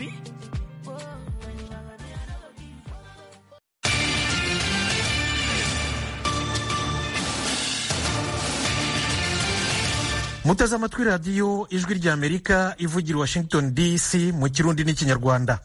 magufi muteze amatwi radiyo ijwi ry'amerika ivugira i washington dc mu kirundi n'ikinyarwanda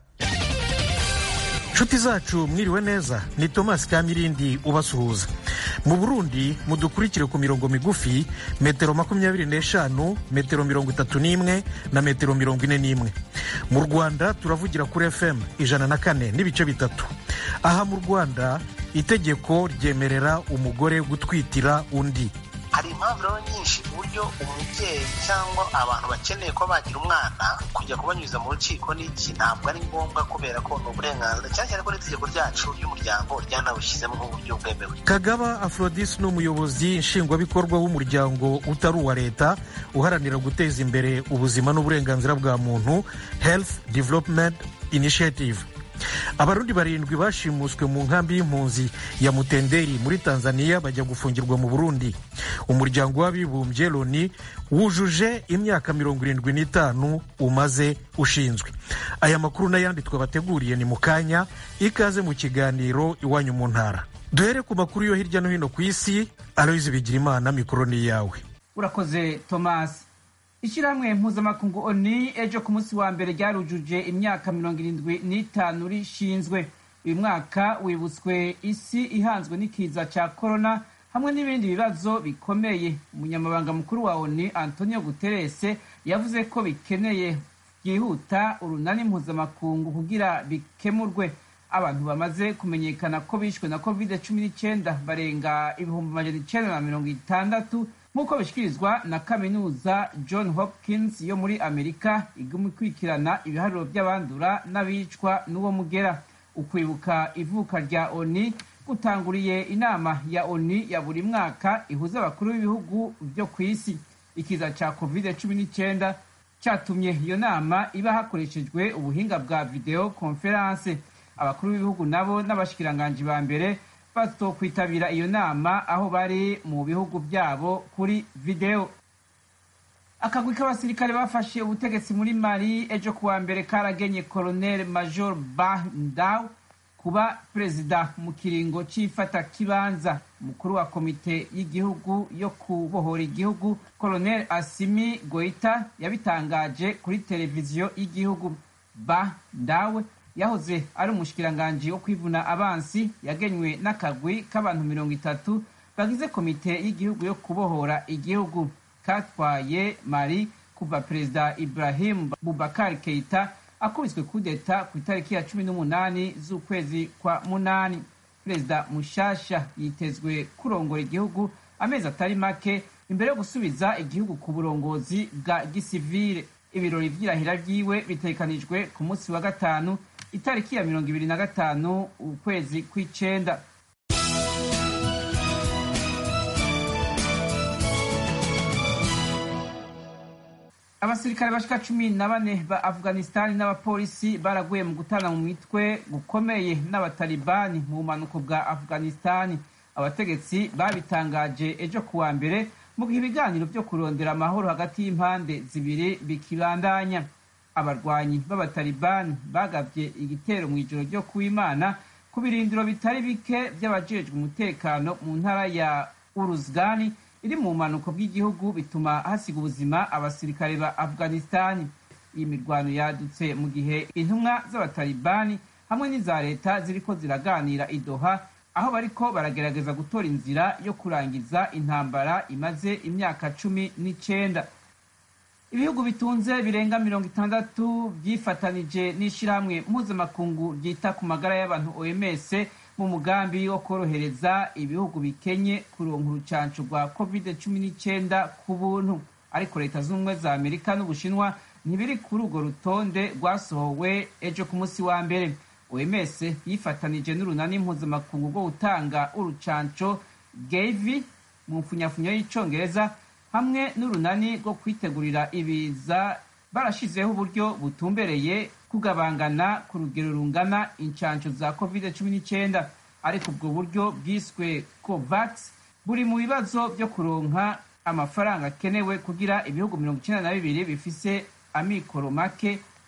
nshuti zacu mwiriwe neza ni thomas kamirindi ubasuhuza mu burundi mudukurikire ku mirongo migufi metero makumyabiri n'eshanu metero mirongo itatu n'imwe na metero mirongo ine n'imwe mu rwanda turavugira kuri fm ijana na kane n'ibice bitatu aha mu rwanda itegeko ryemerera umugore gutwitira undi hari impamvu rero nyinshi ku buryo umubyeyi cyangwa abantu bakeneye ko bagira umwana kujya kubanyuza mu rukiko n'iki ntabwo ari ngombwa kubera ko ni uburenganzira cyane cyane ko n'itegeko ryacu ry'umuryango ryanawushyizemo nk'uburyo bwemewe kagaba afrodis ni umuyobozi nshingwabikorwa w'umuryango utari uwa leta uharanira guteza imbere ubuzima n'uburenganzira bwa muntu health development initiative abarundi barindwi bashimuswe mu nkambi y'impunzi ya mutenderi muri tanzania bajya gufungirwa mu burundi umuryango w'abibumbye loni wujuje imyaka mirongo irindwi n'itanu umaze ushinzwe aya makuru n'ayandi twabateguriye ni mu kanya ikaze mu kiganiro iwanyu mu ntara duhere ku makuru yo hirya no hino ku isi aloyizi bigirimana mikoro ni iyawe urakoze tomasi ishyirahamwe mpuzamakungu oni ejo ku munsi wa mbere ryarujuje imyaka mirongo irindwi n'itanu rishinzwe uyu mwaka wibutswe isi ihanzwe n'ikiza cya korona hamwe n'ibindi bibazo bikomeye umunyamabanga mukuru wa oni antonio guterese yavuze ko bikeneye byihuta urunani mpuzamakungu kugira bikemurwe abantu bamaze kumenyekana ko bishwe na covid cumi n'icyenda barenga ibihumbi magana icyenda na mirongo itandatu nk'uko bishyikirizwa na kaminuza john hopkins yo muri amerika iguma ikurikirana ibiharuro by'abandura n'abicwa n'uwo mugera ukwibuka ivuka rya oni gutanguriye inama ya oni ya buri mwaka ihuza abakuru b'ibihugu byo ku isi ikiza cya covid cumi n'icyenda cyatumye iyo nama iba hakoreshejwe ubuhinga bwa videwo konferanse abakuru b'ibihugu nabo n'abashikiranganji ba mbere batokwitabira iyo nama aho bari mu bihugu byabo kuri videwo akagwi k'abasirikare bafashe ubutegetsi muri mali ejo kuwa mbere karagenye colonel major bandaw kuba perezida mu kiringo cy'ifata kibanza umukuru wa komite y'igihugu yo kubohora igihugu colonel asimi goita yabitangaje kuri televiziyo y'igihugu bandawe yahoze ari umushikiranganji wo kwivuna abansi yagenywe n'akagwi k'abantu mirongo itatu bagize komite y'igihugu yo kubohora igihugu katwaye mari kuva perezida ibrahim bubakar keita akubiswe kudeta ku itariki ya cumi n'umunani z'ukwezi kwa munani perezida mushasha yitezwe kurongora igihugu amezi atari make imbere yo gusubiza igihugu ku burongozi bwa gisivile ibirori vy'irahira ryiwe bitegekanijwe ku munsi wa gatanu itariki ya mirongo ibiri na gatanu ukwezi kw'icenda abasirikare bashika cumi na bane ba afghanistani n'abapolisi baraguye mu gutana mu mitwe gukomeye n'abatalibani mu bumanuko bwa afghanistani abategetsi babitangaje ejo kuwa mbere mu gihe ibiganiro byo kurondera amahoro hagati y'impande zibiri bikibandanya abarwanyi b'abatalibani bagabye igitero mu ijoro ryo kuwimana ku birindiro bitari bike by'abajejwe umutekano mu ntara ya uruzgani iri mu bumanuko bw'igihugu bituma hasiga ubuzima abasirikare ba afghanistani iyi mirwano yadutse mu gihe intumwa z'abatalibani hamwe n'iza leta ziriko ziraganira idoha aho bariko baragerageza gutora inzira yo kurangiza intambara imaze imyaka cumi n'icenda ibihugu bitunze birenga mirongo itandatu byifatanije n'ishyirahamwe mpuzamakungu ryita ku magara y'abantu oms mu mugambi wo korohereza ibihugu bikenye kuronka urucanco rwa covid cumi n'icyenda ku buntu ariko leta z'ubumwe za amerika n'ubushinwa ntibiri kuri urwo rutonde rwasohowe ejo ku munsi wa mbere oms yifatanije n'urunani mpuzamakungu rwo gutanga urucanco gavi mu mfunyafunyo y'icongereza hamwe n'urunani rwo kwitegurira ibiza barashizeho uburyo butumbereye kugabangana ku rugero rungana inshansho za covid cumi n'icyenda ariko ubwo buryo bwiswe covax buri mu bibazo byo kuronka amafaranga akenewe kugira ibihugu mirongo icyenda na bibiri bifise amikoro make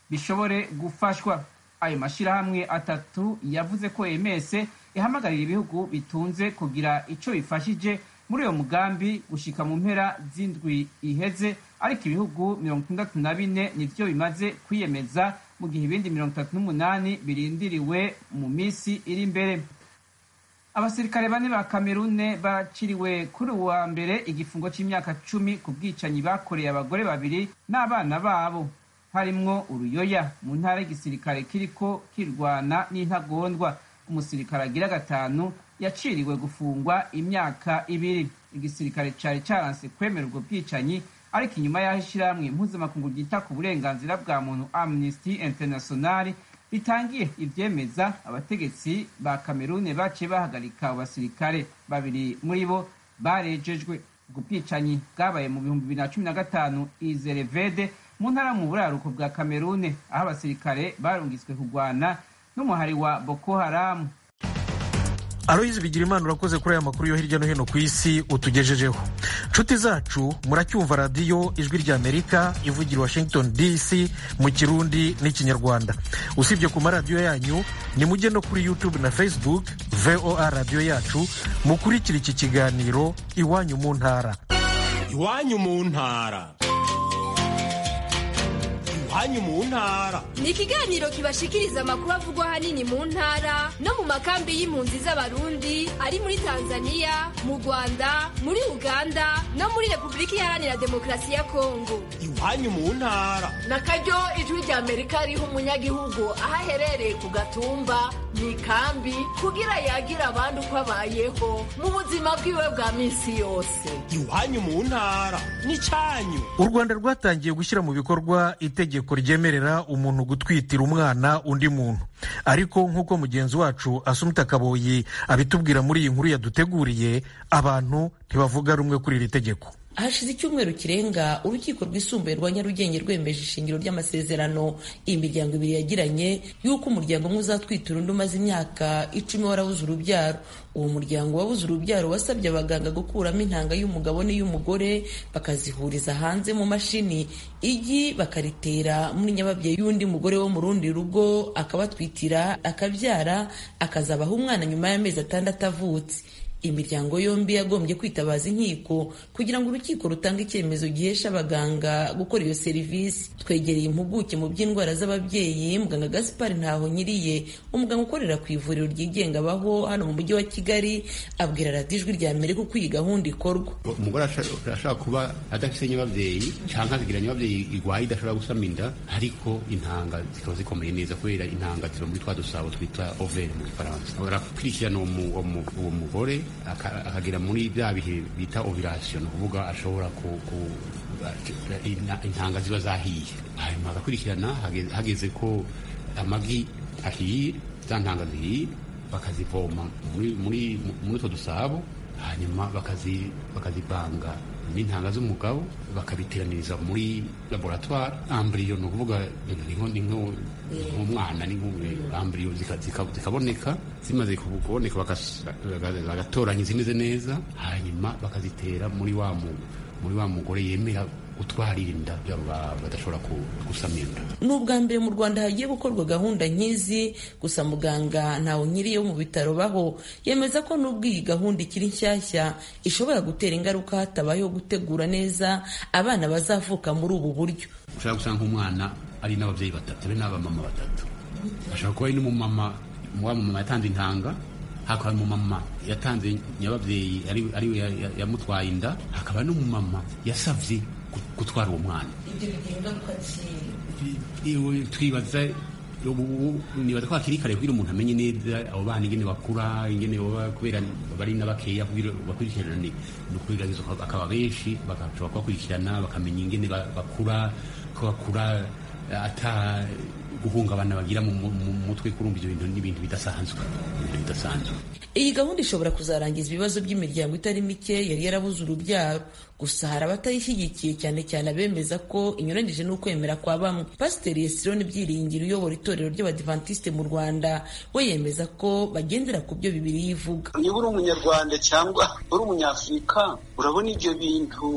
bishobore gufashwa ayo mashyirahamwe atatu yavuze ko ems ihamagarira ibihugu bitunze kugira icyo bifashije muri uyo mugambi gushika mu mpera z'indwi iheze ariko ibihugu mirongo itandatu na bine nivyo bimaze kwiyemeza mu gihe ibindi mirongo itatu n'umunani birindiriwe mu minsi iri imbere abasirikare bane ba kamerune baciriwe kuri uwa mbere igifungo c'imyaka cumi ku bwicanyi bakoreye abagore babiri n'abana babo harimwo uruyoya mu ntara y'igisirikare kiriko kirwana n'intagondwa umusirikare agira gatanu yaciriwe gufungwa imyaka ibiri igisirikare cari caranse kwemera ubwo bwicanyi ariko inyuma y'aho ishyirahamwe mpuzamakungu ryita ku burenganzira bwa muntu amnesty international ritangiye ivyemeza abategetsi ba kamerune baciye bahagarika abo basirikare babiri muri bo barejejwe ubwo bwicanyi bwabaye mu bihumbi bibiri na cumi na gatanu izerevede mu ntara mu buraruko bwa kamerune aho abasirikare barungitswe kurwana n'umuhari wa boko haramu aloyizi bigira imana urakoze kuri aya makuru yo hirya no hino ku isi utugejejeho nshuti zacu muracyumva radiyo ijwi rya amerika ivugira washington dc mu kirundi n'ikinyarwanda usibye ku maradiyo yanyu nimujye no kuri youtube na facebook voa radiyo yacu mukurikira iki kiganiro iwanyu mu ntara iwanyu mu ntara iwanyu mu ntara ni ikiganiro kibashikiriza amakuru avugwa ahanini mu ntara no mu makambi y'impunzi z'abarundi ari muri tanzania mu rwanda muri uganda no muri repubulika iharanira demokarasi ya kongo iwanyu mu ntara na karyo ijwi rya amerika riha umunyagihugu aho aherereye ku gatumba mu ikambi kugira yagira abandi uko abayeho mu buzima bwiwe bwa minsi yose iwanyu mu ntara n'icyanyu u rwanda rwatangiye gushyira mu bikorwa itegeko ryemerera umuntu gutwitira umwana undi muntu ariko nk'uko mugenzi wacu asumita kaboyi abitubwira muri iyi nkuru yaduteguriye abantu ntibavuga rumwe kuri iri tegeko hashize icyumweru kirenga urukiko rwisumbuye rwa nyarugenge rwemeje ishingiro ry'amasezerano iyi miryango ibiri yagiranye y'uko umuryango umwe uzatwitura undi umaze imyaka icumi warabuze urubyaro uwo muryango wabuze urubyaro wasabye abaganga gukuramo intanga y'umugabo n'iy'umugore bakazihuriza hanze mu mashini igi bakaritera muri nyababyeyi y'undi mugore wo mu rundi rugo akabatwitira akabyara akazabaha umwana nyuma y'amezi atandatu avutse imiryango yombi yagombye kwitabaza inkiko kugira ngo urukiko rutange icyemezo gihesha abaganga gukora iyo serivisi twegereye impuguke mu by'indwara z'ababyeyi muganga gaspar ntaho nyiriye umuganga ukorera ku ivuriro ryigenga abaho hano mu mujyi wa kigali abwira radiyo ijwi rya amerika uko iyi gahunda ikorwa umugore ashobora kuba adafite nyababyeyi cyangwa akagira nyababyeyi irwaye idashobora gusama inda ariko intanga zikaba zikomeye neza kubera intanga ziba muri twa dusabo twita overi mu gifaransa barakurikirana uwo mugore akagera muri bya bihe bita ovirasiyo ni ukuvuga ashobora intanga ziba zahiye hanyuma agakurikirana hageze ko amagi ahiye za ntanga zihiye bakazivoma muri utwo dusabo hanyuma bakazivanga n'intanga z'umugabo bakabiteraniriza muri laboratwari ambiriyo ni ukuvuga ni nk'umwana ni ambiriyo zikaboneka zimaze kuboneka bagatoranya izimeze neza hanyuma bakazitera muri wa muri wa mugore yemera gutwarira inda badashobora gusama inda ni ubwa mbere mu rwanda hagiye gukorwa gahunda nk'izi gusa muganga ntawe nkiri yo mu bitaro baho yemeza ko n'ubwo iyi gahunda ikiri nshyashya ishobora gutera ingaruka hatabayeho gutegura neza abana bazavuka muri ubu buryo ushobora gusanga umwana ari n'ababyeyi batatu be n'abamama batatu ashobora kuba ari n'umumama wa mumama yatanze intanga hakaba umumama yatanze nyababyeyi ariwe yamutwaye inda hakaba n'umumama yasabye gutwara uwo mwana twibaza nibaza ko hakiri kare kugira umuntu amenye neza abo bana ingene bakura ingene baba kubera bari n'abakeya bakurikirana ni ukugerageza bakaba benshi bagashobora kubakurikirana bakamenya ingene bakura ko bakura ata guhungabana bagira mu mutwe kurumva ibyo bintu n'ibintu bidasanzwe ibintu bidasanzwe iyi gahunda ishobora kuzarangiza ibibazo by'imiryango itari mike yari yarabuze urubyaro gusa hari abatayishyigikiye cyane cyane abemeza ko inyuranyije n'ukwemera kwa bamwe pasiteri yesironi byiringiro uyobora itorero ry'abadivantisite mu rwanda we yemeza ko bagendera ku byo bibiri yivuga niba uri umunyarwanda cyangwa uri umunyafurika urabona ibyo bintu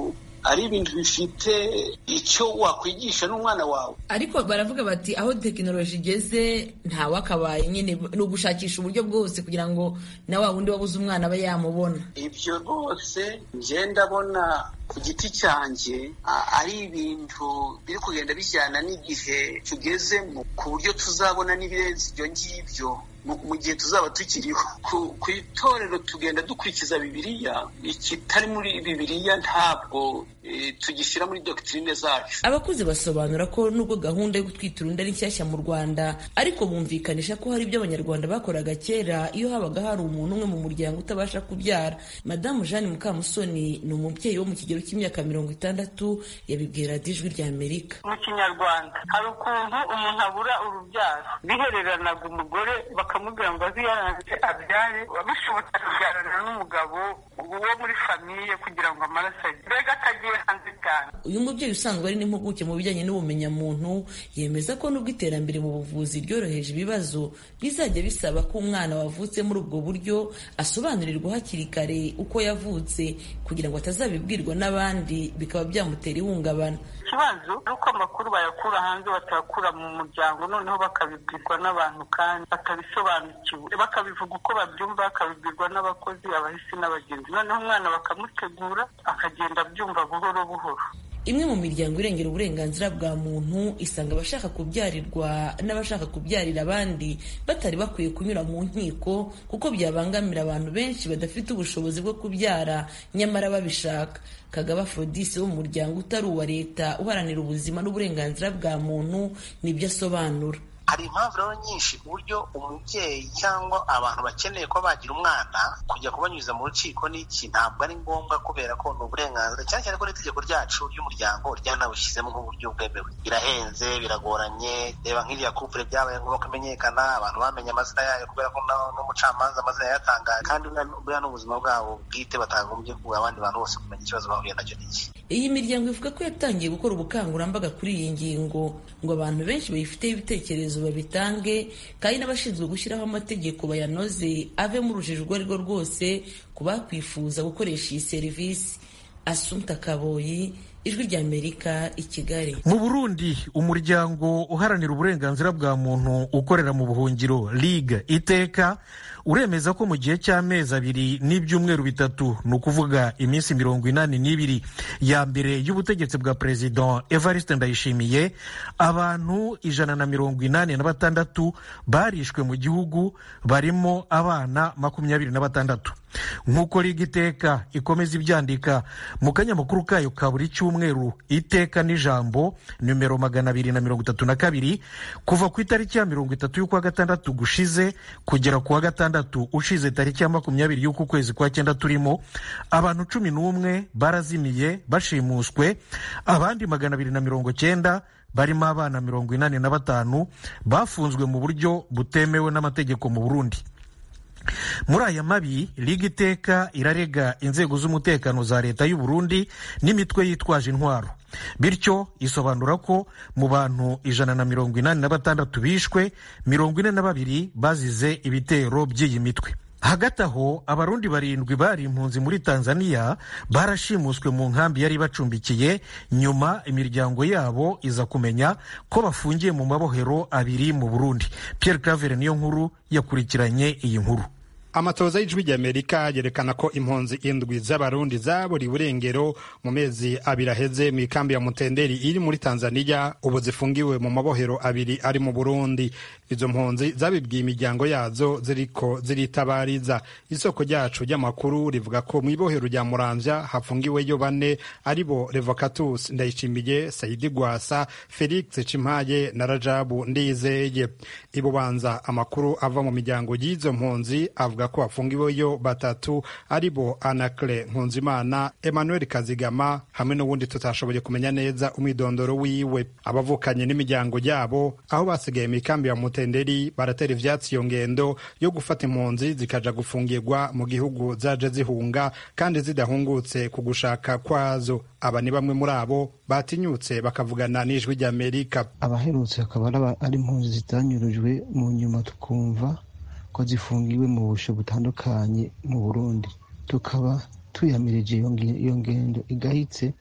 ari ibintu bifite icyo wakwigisha n'umwana wawe ariko baravuga bati aho tekinoloji igeze ntawakabaye nyine ni ugushakisha uburyo bwose kugira ngo na wa wundi wabuze umwana abe yamubona ibyo rwose njye ndabona ku giti cyanjye ari ibintu biri kugenda bijyana n'igihe tugezemo ku buryo tuzabona n'ibirenze ibyo ngibyo mu gihe tuzaba tukiriho ku itorero tugenda dukurikiza bibiliya ikitari muri bibiliya ntabwo tugishyira muri dogitirine zacu abakuze basobanura ko nubwo gahunda yo gutwita urundi ari nshyashya mu rwanda ariko bumvikanisha ko hari ibyo abanyarwanda bakoraga kera iyo habaga hari umuntu umwe mu muryango utabasha kubyara madamu jeanne mukamusoni ni umubyeyi wo mu kigero cy'imyaka mirongo itandatu yabibwira ijwi rya amerika mu kinyarwanda hari ukuntu umuntu abura urubyaro bihereranaga umugore bakamubwira ngo aziyaranze abyare bishobotse akabyarana n'umugabo wo muri famiye kugira ngo amaraso ajye mbega atagiye hanze cyane uyu mubyeyi usanzwe ari n'impuguke mu bijyanye n'ubumenyamuntu yemeza ko nubwo iterambere mu buvuzi ryoroheje ibibazo bizajya bisaba ko umwana wavutse muri ubwo buryo asobanurirwa hakiri kare uko yavutse kugira ngo atazabibwirwa n'abandi bikaba byamutera ihungabana ikibazo ni uko amakuru bayakura hanze batayakura mu muryango noneho bakabibwirwa n'abantu kandi batabisobanukiwe bakabivuga uko babyumva bakabibwirwa n'abakozi abahisi n'abagenzi noneho umwana bakamutegura akagenda abyumva buhoro buhoro imwe mu miryango irengera uburenganzira bwa muntu isanga abashaka kubyarirwa n'abashaka kubyarira abandi batari bakwiye kunyura mu nkiko kuko byabangamira abantu benshi badafite ubushobozi bwo kubyara nyamara babishaka kagaba afrodise wo mu muryango utari uwa leta uharanira ubuzima n'uburenganzira bwa muntu nibyo asobanura hari impamvu rero nyinshi ku buryo umubyeyi cyangwa abantu bakeneye ko bagira umwana kujya kubanyuza mu rukiko n'iki ntabwo ari ngombwa kubera ko ni uburenganzira cyane cyane ko n'itegeko ryacu ry'umuryango ryanabushyizemo nk'uburyo bwemewe birahenze biragoranye reba nk'iriya kupure byabaye ngombwa kumenyekana abantu bamenye amazina yayo kubera ko n'umucamanza amazina yayatangaye kandi buriya n'ubuzima bwabo bwite batagombye kuba abandi bantu bose kumenya ikibazo bahuye nacyo n'iki iyi miryango ivuga ko yatangiye gukora ubukangurambaga kuri iyi ngingo ngo abantu benshi bayifiteho ibitekerezo babitange kandi n'abashinzwe gushyiraho amategeko bayanoze ave mu rujijo urwo ari rwo rwose ku bakwifuza gukoresha iyi serivisi asumta kaboyi ijwi ry'amerika i kigali mu burundi umuryango uharanira uburenganzira bwa muntu ukorera mu buhungiro ligue iteka uremeza ko mu gihe cy'amezi abiri n'ibyumweru bitatu ni ukuvuga iminsi mirongo inani n'ibiri ya mbere y'ubutegetsi bwa perezida evariste ndayishimiye abantu ijana na mirongo inani na batandatu barishwe mu gihugu barimo abana makumyabiri na batandatu nk'uko liga iteka ikomeza ibyandika mu kanyamakuru kayo ka buri cyumweru iteka n'ijambo nimero magana abiri na mirongo itatu na kabiri kuva ku itariki ya mirongo itatu y'ukwa gatandatu gushize kugera ku wa gatandatu ushize tariki ya makumyabiri y'uku kwezi kwa cyenda turimo abantu cumi n'umwe barazimiye bashimuswe abandi magana abiri na mirongo cyenda barimo abana mirongo inani na batanu bafunzwe mu buryo butemewe n'amategeko mu burundi muri aya mabi liga iteka irarega inzego z'umutekano za leta y'u Burundi n'imitwe yitwaje intwaro bityo isobanura ko mu bantu ijana na mirongo inani na batandatu bishwe mirongo ine na babiri bazize ibitero by'iyi mitwe hagati aho abarundi barindwi bari impunzi muri tanzania barashimuswe mu nkambi yari ibacumbikiye nyuma imiryango yabo iza kumenya ko bafungiye mu mabohero abiri mu burundi pierre cavere niyo nkuru yakurikiranye iyi nkuru amatoza y'ijwi ry'amerika yerekana ko impunzi indwi z'abarundi zaburiwe burengero mu mezi abiri aheze mu ikambi ya mutenderi iri muri tanzania ubu zifungiwe mu mabohero abiri ari mu burundi izo mpunzi zabibwiye imiryango yazo ziriko ziritabariza isoko ryacu ry'amakuru rivuga ko mu ibohero rya muramvya hafungiweyo bane ari bo revocatus ndayishimiye saidi gwasa felix cimpaye na rajabu ndizeye ibubanza amakuru ava mu miryango y'izo mpunzi avuga ko hafungiweyo batatu ari bo anacre nkunzimana emmanuel kazigama hamwe n'ubundi tutashoboye kumenya neza umwidondoro wiwe abavukanye n'imiryango yabo aho basigaye mu ikambi ya mutenderi baratera ivyatsi iyo ngendo yo gufata impunzi zikaja gufungirwa mu gihugu zaje zihunga kandi zidahungutse ku gushaka kwazo aba ni bamwe muri abo batinyutse bakavugana n'ijwi ry'amerika abaherutse akaba ari impunzi zitanyurujwe mu nyuma tukumva ko zifungiwe mu busho butandukanye mu burundi tukaba tuyamirije iyo ngendo igahitse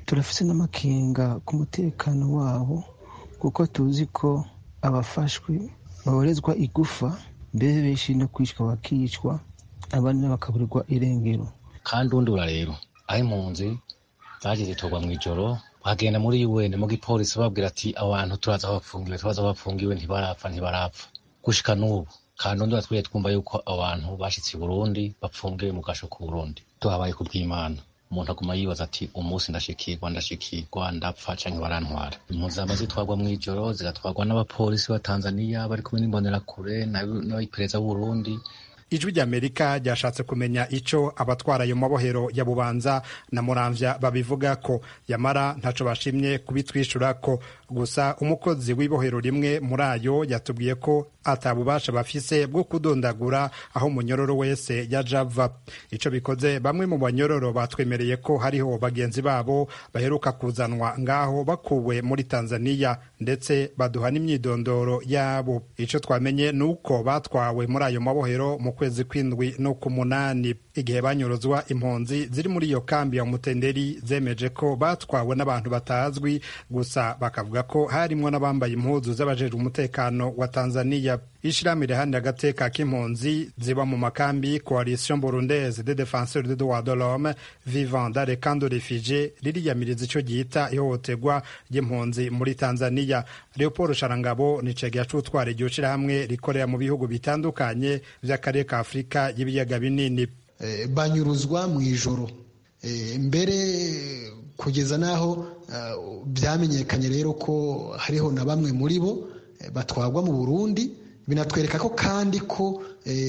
turafise n'amakenga ku mutekano wabo kuko tuzi ko abafashwe baborezwa igufa mbere benshi no kwicwa bakicwa abandi bakaburirwa irengero kandi undura rero aho impunzi zaje zitorwa mu ijoro bagenda muri UN mu gipolisi babwira ati abantu turaza bafungiwe turaza bafungiwe ntibarapfa ntibarapfa gushika n'ubu kandi undi twiriye twumva yuko abantu bashitse i Burundi bapfungiwe mu gasho ku Burundi tuhabaye ku bw'Imana umuntu aguma yibaza ati umunsi ndashikirwa ndashikirwa ndapfa canke barantwara impunzi zama zitwarwa mw'ijoro zigatwarwa n'abapolisi ba Tanzania bari kumwe n'imbonerakure n'abipereza b'Uburundi ijwi ry'amerika ryashatse kumenya ico abatwara ayo mabohero ya bubanza na muramvya babivuga ko yamara ntaco bashimye kubitwishura ko gusa umukozi w'ibohero rimwe muri ayo yatubwiye ko atabubasha bafise bwo kudondagura aho umunyororo wese yaja ava ico bikoze bamwe mu banyororo batwemereye ko hariho bagenzi babo baheruka kuzanwa ngaho bakuwe muri tanzaniya ndetse baduha n'imyidondoro yabo ico twamenye ni uko batwawe muri ayo mabohero mu kwezi kw'indwi no ku munani igihe banyuruzwa impunzi ziri muri iyo kambi ya mutenderi zemeje ko batwawe n'abantu batazwi gusa bakavuga ko harimwo n'abambaye impuzu z'abajejwe umutekano wa tanzaniya ishirahamwe riharanira agateka k'impunzi ziba mu makambi coalition burundaise de défenseurs des droits de l'homme vivant dans les camps de réfugiés ririyamiriza ico gihita ihohoterwa ry'impunzi muri tanzaniya leopold sharangabo ni cegera c'utwara iryo shirahamwe rikorera mu bihugu bitandukanye vy'akarere ka afurika y'ibiyaga binini banyuruzwa mu ijoro mbere kugeza n'aho byamenyekanye rero ko hariho na bamwe muri bo batwagwa mu burundi binatwereka ko kandi ko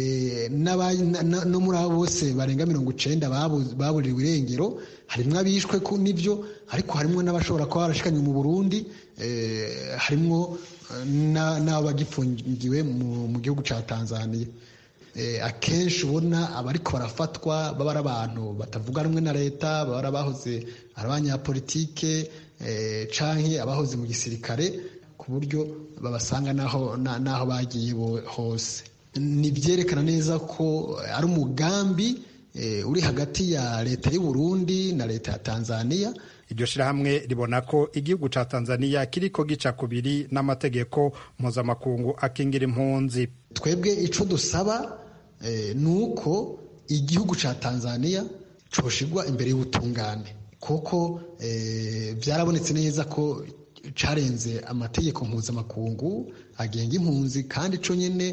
no muri abo bose barenga mirongo icenda baburiwe irengero harimwo abishwe n'ibyo ariko harimwo n'abashobora kuba barashikanywe mu burundi harimwo n'abagifungiwe mu gihugu cya tanzania akenshi ubona abariko barafatwa baba ari abantu batavuga rumwe na leta baba ari abahoze ari abanyapolitike canke abahoze mu gisirikare ku buryo babasanga n'aho bagiye hose ni byerekana neza ko ari umugambi uri hagati ya leta y'u Burundi na leta ya tanzania iryo shirahamwe ribona ko igihugu ca tanzaniya kiriko gica kubiri n'amategeko mpuzamakungu akingira impunzi twebwe ico dusaba ni uko igihugu ca tanzaniya coshigwa imbere y'ubutungane kuko byarabonetse neza ko carenze amategeko mpuzamakungu agenga impunzi kandi co nyene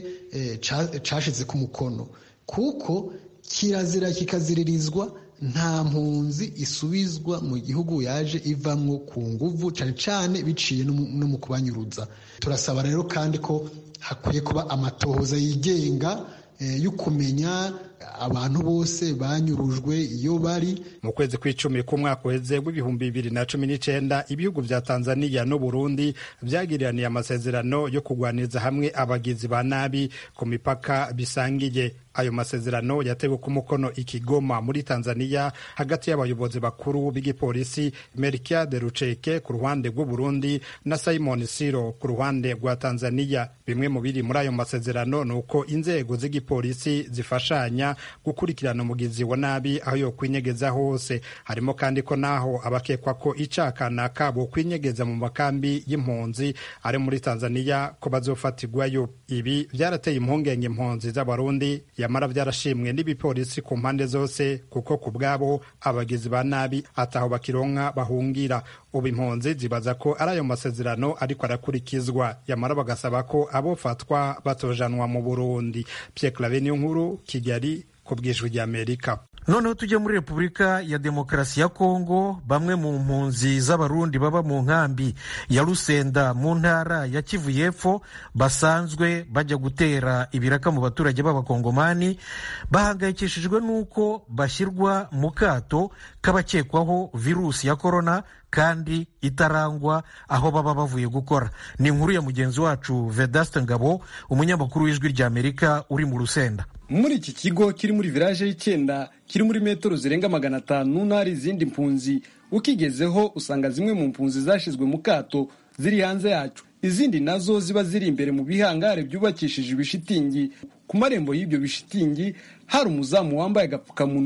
cashize ku mukono kuko kirazira kikaziririzwa nta mpunzi isubizwa mu gihugu yaje ivamwo ku nguvu cane cane biciye no mu kubanyuruza turasaba rero kandi ko hakwiye kuba amatohoza yigenga yo kumenya abantu bose banyurujwe iyo bari mu kwezi kw'icumi k'umwaka uheze w'ibihumbi bibiri na cumi n'icenda ibihugu vya tanzaniya n'uburundi vyagiraniye amasezerano yo kugwaniriza hamwe abagizi ba nabi ku mipaka bisangiye ayo masezerano yatewe ku mukono ikigoma muri tanzaniya hagati y'abayobozi bakuru b'igipolisi melkiade ruceke ku ruhande rw'uburundi na simon siro ku ruhande rwa tanzaniya bimwe mu biri muri ayo masezerano ni uko inzego z'igipolisi zifashanya gukurikirana umugizi wa nabi aho yo kwinyegeza hose harimo kandi ko naho abakekwa ko icakana kabo kwinyegeza mu makambi y'impunzi ari muri tanzaniya ko bazofatirwayo ibi vyarateye impungenge impunzi z'abarundi yamara vyarashimwe n'ibipolisi ku mpande zose kuko ku bwabo abagizi ba nabi ataho bakironka bahungira ubu impunzi zibaza ko ari ayo masezerano ariko arakurikizwa yamara bagasaba ko abofatwa batojanwa mu burundi pierre clave niyo nkuru kigali ku bwijwi ry'amerika noneho tujye muri repubulika ya demokarasi ya kongo bamwe mu mpunzi z'abarundi baba mu nkambi ya rusenda mu ntara ya kivu y'epfo basanzwe bajya gutera ibiraka mu baturage b'abakongomani bahangayikishijwe n'uko bashyirwa mu kato k'abakekwaho virusi ya korona kandi itarangwa aho baba bavuye gukora ni inkuru ya mugenzi wacu vedaste ngabo umunyamakuru w'ijwi ry'amerika uri mu rusenda muri iki kigo kiri muri village y'icyenda kiri muri metero zirenga magana atanu n'ahari izindi mpunzi ukigezeho usanga zimwe mu mpunzi zashyizwe mu kato ziri hanze yacu izindi nazo ziba ziri imbere mu bihangare byubakishije ibishitingi ku marembo y'ibyo bishitingi hari umuzamu wambaye agapfukamunwa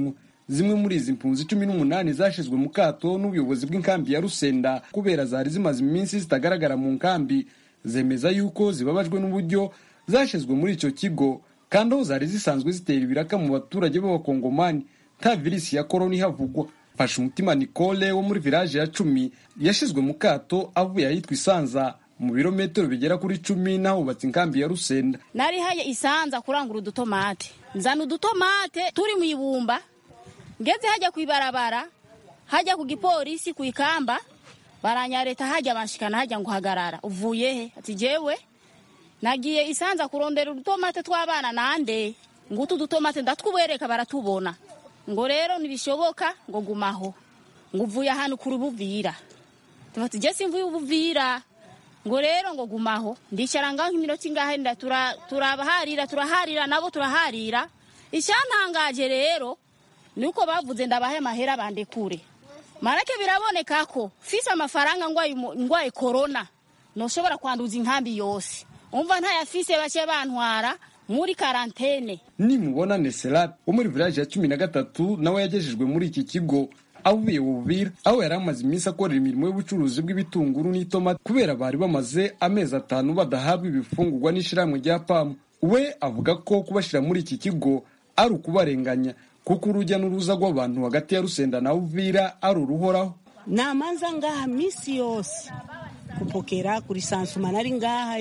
zimwe muri izi mpunzi cumi n'umunani zashizwe mu kato n'ubuyobozi bw'inkambi ya rusenda kubera zari zimaze iminsi zitagaragara mu nkambi zemeza yuko zibabajwe n'uburyo zashizwe muri icyo kigo kandi aho zari zisanzwe zitera ibiraka mu baturage b'abakongomani nta virisi ya korona ihavugwa fasha umutima nicole wo muri village ya cumi yashizwe mu kato avuye ahitwa isanza mu birometero bigera kuri cumi n'ahubatse inkambi ya rusenda nari haye isanza kurangura udutomate nzana udutomate turi mu ibumba ngeze hajya ku ibarabara hajya ku gipolisi ku ikamba baranyareta hajya banshikana hajya ngo hagarara uvuye he ati jewe nagiye isanza kurondera udutomate tw'abana nande ngo utu dutomate ndatwubereka baratubona ngo rero ntibishoboka ngo gumaho ngo uvuye ahantu kuri ubuvira tufata je simvuye ubuvira ngo rero ngo gumaho ndicara ngaho nk'iminota ingahe nda turabaharira turaharira nabo turaharira icyantangaje rero nuko bavuze ndabahe amahera bandekure marake biraboneka ko fise amafaranga ngwaye korona noshobora kwanduza inkambi yose umva ntayafise bake bantwara muri karantene nimubona neserat wo muri village ya cumi na gatatu nawe yagejejwe muri iki kigo avuye bubira aho yari amaze iminsi akorera imirimo y'ubucuruzi bw'ibitunguru n'itomati kubera bari bamaze amezi atanu badahabwa ibifungurwa n'ishyirahamwe rya pamu we avuga ko kubashyira muri iki kigo ari ukubarenganya kuko urujya n'uruza rw'abantu hagati ya rusenda na uvira ari uruhoraho namanza ngaha misi yose kupokera kuri sansuma nari ngaha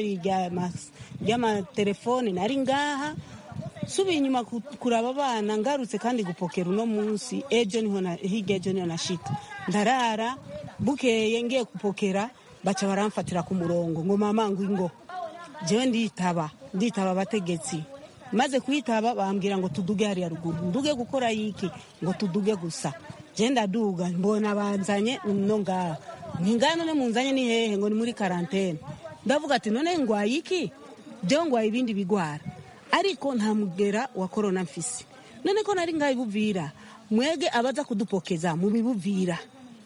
ry'amatelefone nari ngaha subiye inyuma kuraba abana ngarutse kandi gupokera uno munsi ejo niho hirya ejo niho nashika ndarara bukeye ngiye gupokera baca baramfatira ku murongo ngo mama ngo ingo jewe nditaba nditaba abategetsi maze kwitaba bambwira ngo tuduge hariya ruguru nduge gukora yiki ngo tuduge gusa je ndaduga mbona banzanye no ngaha ntingaha none munzanye ni hehe ngo ni muri karantene ndavuga ati none ngwaye iki jewe ngwaye ibindi bigwara ariko nta mugera wa korona mfise none ko nari ngaho ibuvira mwege abaza kudupokeza mubibuvira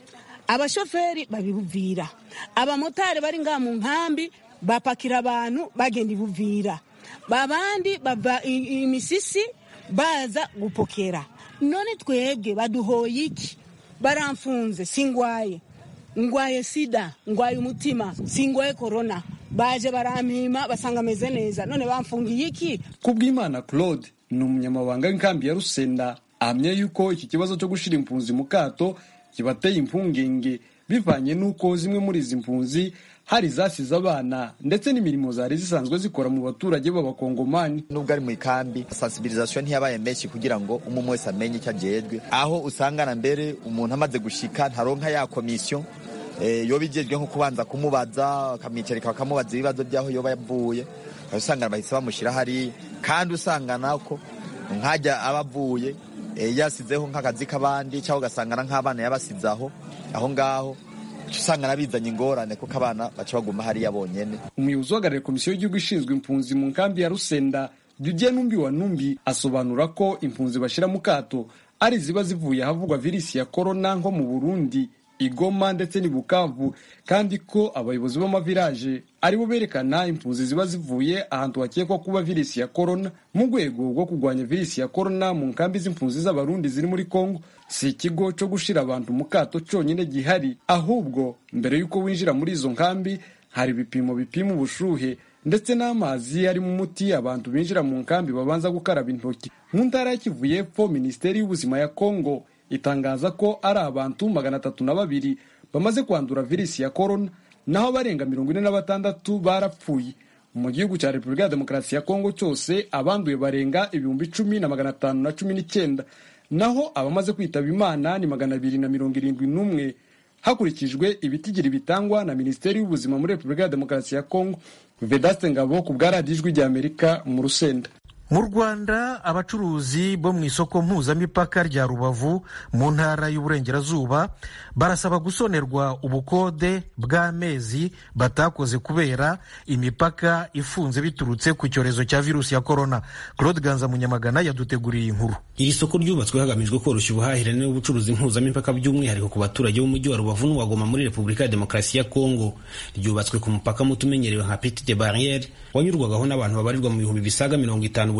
abashoferi babibuvira abamotari bari ngaha mu nkambi bapakira abantu bagenda ibuvira babandi bava imisisi baza gupokera none twebwe baduhoye iki baramfunze singwaye ngwaye sida ngwaye umutima singwaye korona baje barampima basanga ameze neza none bamfungiye iki kubw'imana claude ni umunyamabanga w'inkambi ya rusenda ahamya yuko iki kibazo cyo gushyira impunzi mu kato kibateye impungenge bivanye n'uko zimwe muri izi mpunzi hari zasize abana ndetse n'imirimo zari zisanzwe zikora mu baturage b'abakongomani nubwo ari mu ikambi sensibilisation ntiyabaye menshi kugira ngo umuntu wese amenye icyo agejwe aho usangana mbere umuntu amaze gushika ntaronka ya komisiyo yoba igejwe nko kubanza kumubaza bakamwicarika bakamubaza ibibazo by'aho yoba yavuye usangana bahise bamushyira hariya kandi usangana ko nkajya aba avuye yasizeho nk'akazi k'abandi cyangwa ugasangana nk'abana yabasize aho aho ngaho usanga bizanye ingorane kuko abana baca baguma hariya bonyine umuyobozi uhagarariye komisiyo y'igihugu ishinzwe impunzi mu nkambi ya rusenda Didier Numbi wa Numbi asobanura ko impunzi bashyira mu kato ari ziba zivuye ahavugwa virisi ya korona nko mu Burundi igoma ndetse n'i Bukavu kandi ko abayobozi b'amavilaje aribo berekana impunzi ziba zivuye ahantu hakekwa kuba virisi ya korona mu rwego rwo kurwanya virisi ya korona mu nkambi z'impunzi z'abarundi ziri muri Kongo si ikigo cyo gushira abantu mu kato cyonyine gihari ahubwo mbere y'uko winjira muri izo nkambi hari ibipimo bipima ubushuhe ndetse n'amazi ari mu muti abantu binjira mu nkambi babanza gukaraba intoki mu ntara ya Kivu y'Epfo minisiteri y'ubuzima ya Kongo itangaza ko ari abantu magana atatu na babiri bamaze kwandura virisi ya korona naho abarenga mirongo ine na batandatu barapfuye mu gihugu cya repubulika ya demokarasi ya kongo cyose abanduye barenga ibihumbi icumi na magana atanu na cumi n'icyenda naho abamaze kwitaba imana ni magana abiri na mirongo irindwi n'umwe hakurikijwe ibitigiri bitangwa na minisiteri y'ubuzima muri repubulika ya demokarasi ya kongo vedaste ngabo ku bwa radiyo ijwi ry'amerika mu rusenda mu rwanda abacuruzi bo mu isoko mpuzamipaka rya rubavu mu ntara y'uburengerazuba barasaba gusonerwa ubukode bw'amezi batakoze kubera imipaka ifunze biturutse ku cyorezo cya virusi ya korona claude ganza munyamagana yaduteguriye inkuru iri soko ryubatswe hagamijwe koroshya ubuhahirane n'ubucuruzi mpuzamipaka by'umwihariko ku baturage b'umujyi wa rubavu n'uwagoma muri repubulika ya demokarasi ya kongo ryubatswe ku mupaka muto umenyerewe nka petite barriere wanyurwagaho n'abantu babarirwa mu bihumbi bisaga mirongo itanu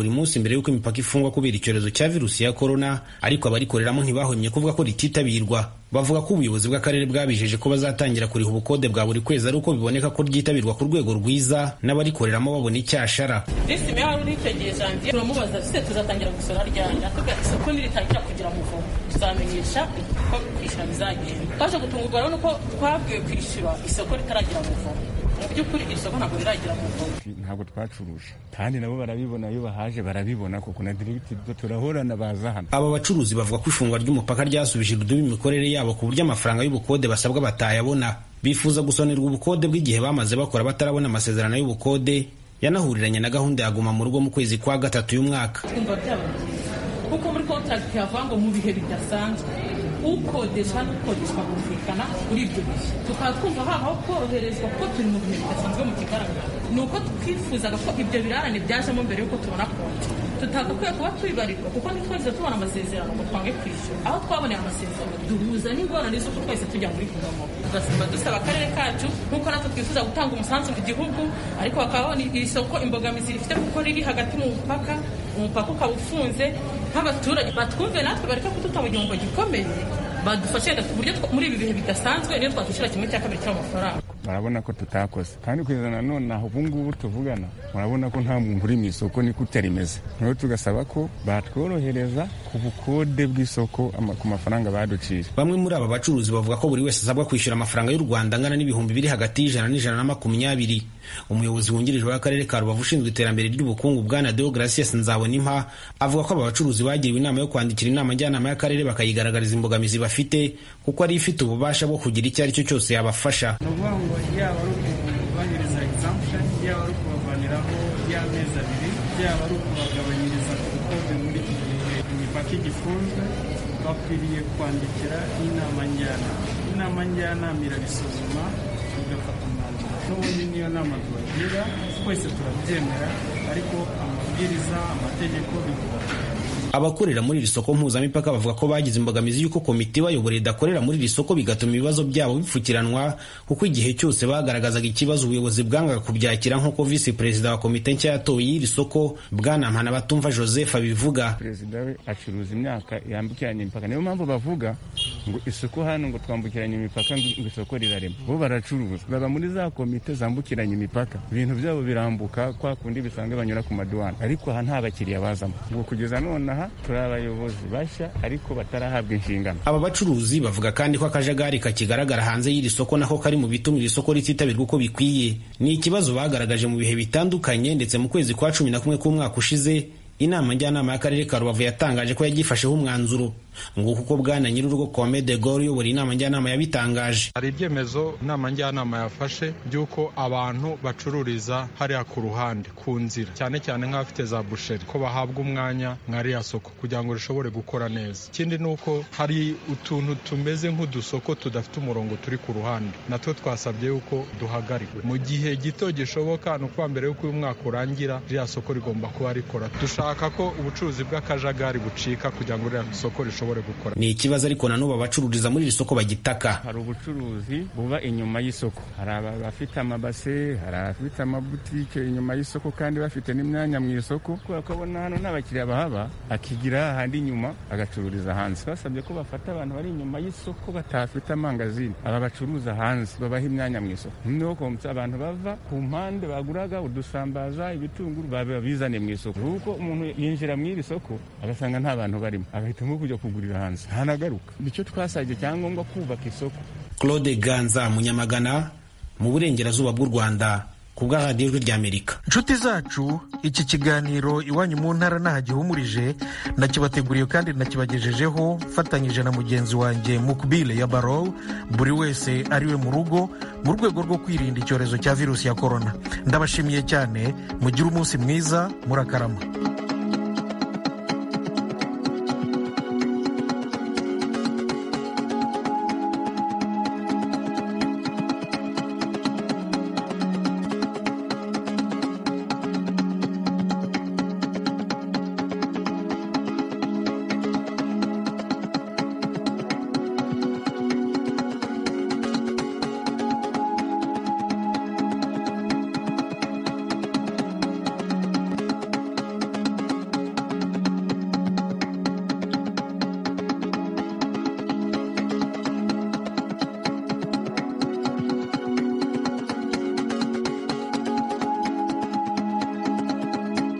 buri munsi mbere y'uko imipaka ifungwa kubera icyorezo cya virusi ya korona ariko abarikoreramo ntibahwemye kuvuga ko rititabirwa bavuga ko ubuyobozi bw'akarere bwabijeje ko bazatangira kuriha ubukode bwa buri kwezi ari uko biboneka ko ryitabirwa ku rwego rwiza n'abarikoreramo babona icyashara visi meya wari uritegeye janvier turamubaza vise tuzatangira gusora ryari atubwira isoko niritangira kugira muvomo tuzamenyesha uko kwishyura bizagenda twaje gutungurwa rero nuko twabwiwe kwishyura isoko ritaragira muvomo mu by'ukuri iri soko ntabwo riragira muvomo ntabwo twacuruje kandi nabo barabibona iyo bahaje barabibona kuko na dirigiti turahorana baza hano aba bacuruzi bavuga ko ifungwa ry'umupaka ryasubije irudubi imikorere yabo ku buryo amafaranga y'ubukode basabwa batayabona bifuza gusonerwa ubukode bw'igihe bamaze bakora batarabona amasezerano y'ubukode yanahuriranye na gahunda ya guma mu rugo mu kwezi kwa gatatu y'umwaka twumva byaba byiza kuko muri kontragiti havuga ngo mu bihe bidasanzwe ukodesha n'ukodeshwa bumvikana kuri ibyo bihe tukaba twumva habaho koroherezwa kuko turi mu bihe bidasanzwe mu kigaragara ni uko twifuzaga ko ibyo birarane byajemo mbere y'uko tubona konti tutagakwiye kuba tubibarirwa kuko ntitwahise tubona amasezerano ngo twange kwishyura aho twaboneye amasezerano duhuza n'ingorane z'uko twese tujya muri guverinoma tugasimba dusaba akarere kacu nk'uko natwe twifuza gutanga umusanzu mu gihugu ariko bakaba babona iri soko imbogamizi rifite kuko riri hagati mu mupaka umupaka ukaba ufunze nk'abaturage batwumve natwe bareka kuduta mu gihombo gikomeye badufashe ku buryo muri ibi bihe bidasanzwe niyo twakwishyura kimwe cya kabiri cy'amafaranga barabona ko tutakoze kandi kugeza na none aho ubu ngubu tuvugana murabona ko nta muntu uri mu isoko niko rimeze rero tugasaba ko batworohereza ku bukode bw'isoko ku mafaranga baduciye bamwe muri aba bacuruzi bavuga ko buri wese asabwa kwishyura amafaranga y'u rwanda angana n'ibihumbi biri hagati y'ijana n'ijana na makumyabiri umuyobozi wungirije w'akarere ka rubavu ushinzwe iterambere ry'ubukungu bwana deogratias nzabonimpa avuga ko aba bacuruzi bagiriwe inama yo kwandikira inama njyanama y'akarere bakayigaragariza imbogamizi bafite kuko ari ifite ububasha bwo kugira icyo ari cyo cyose yabafasha yaba ari ukubahiriza examption yaba ari ukubavaniraho y'amezi abiri yaba ari ukubagabanyiriza ubukode muri iki gihe imipaka igifunzwe bakwiriye kwandikira inama njyanama inama njyanama irabisuzuma igafata umwanzuro n'ubundi niyo nama tubagira twese turabyemera ariko amabwiriza amategeko bigomba abakorera muri iri soko mpuzamipaka bavuga ko bagize imbogamizi y'uko komite ibayobora idakorera muri iri soko bigatuma ibibazo byabo bipfukiranwa kuko igihe cyose bagaragazaga ikibazo ubuyobozi bwangaga kubyakira nk'uko visi perezida wa komite nshya yatoye y'iri soko bwana mpanabatumva joseph abivuga perezida we acuruza imyaka yambukiranya imipaka niyo mpamvu bavuga ngo isoko hano ngo twambukiranye imipaka ngo isoko rirarema bo baracuruza baba muri za komite zambukiranya imipaka ibintu byabo birambuka kwa kundi bisanzwe banyura ku maduwana ariko aha nta bakiriya bazamo ngo kugeza nonaha turi abayobozi bashya ariko batarahabwa inshingano aba bacuruzi bavuga kandi ko akajagari kakigaragara hanze y'iri soko nako kari mu bituma iri soko rititabirwa uko bikwiye ni ikibazo bagaragaje mu bihe bitandukanye ndetse mu kwezi kwa cumi na kumwe k'umwaka ushize inama njyanama y'akarere ka rubavu yatangaje ko yagifasheho umwanzuro ngo kuko bwana nyir'urugo Kome de Gaulle uyobora inama njyanama yabitangaje hari ibyemezo inama njyanama yafashe by'uko abantu bacururiza hariya ku ruhande ku nzira cyane cyane nk'abafite za busheri ko bahabwa umwanya mwariya soko kugira ngo rishobore gukora neza ikindi ni uko hari utuntu tumeze nk'udusoko tudafite umurongo turi ku ruhande natwo twasabye yuko duhagarikwa mu gihe gito gishoboka ni ukuba mbere y'uko uyu mwaka urangira ririya soko rigomba kuba rikora dushaka ko ubucuruzi bw'akajagari bucika kugira ngo ririya soko rishobore gukora ni ikibazo ariko na n'ubu abacururiza muri iri soko bagitaka hari ubucuruzi buba inyuma y'isoko hari abafite amabase hari abafite amabutike inyuma y'isoko kandi bafite n'imyanya mu isoko kubera ko abona hano nta bakiriya bahaba akigira ahandi inyuma agacururiza hanze basabye ko bafata abantu bari inyuma y'isoko batafite amangazini aba bacuruza hanze babaha imyanya mu isoko noneho komsa abantu bava ku mpande baguraga udusambaza ibitunguru babizane mu isoko kuko umuntu yinjira mu iri soko agasanga nta bantu barimo agahitamo kujya kugurira hanze ntanagaruka nicyo twasabye cyangombwa kubaka isoko claude ganza munyamagana mu burengerazuba bw'u rwanda ku bwa radiyo ijwi ry'amerika inshuti zacu iki kiganiro iwanyu mu ntara nahagihumurije nakibateguriye kandi nakibagejejeho mfatanyije na mugenzi wanjye mukbile ya baro buri wese ariwe mu rugo mu rwego rwo kwirinda icyorezo cya virusi ya korona ndabashimiye cyane mugire umunsi mwiza murakarama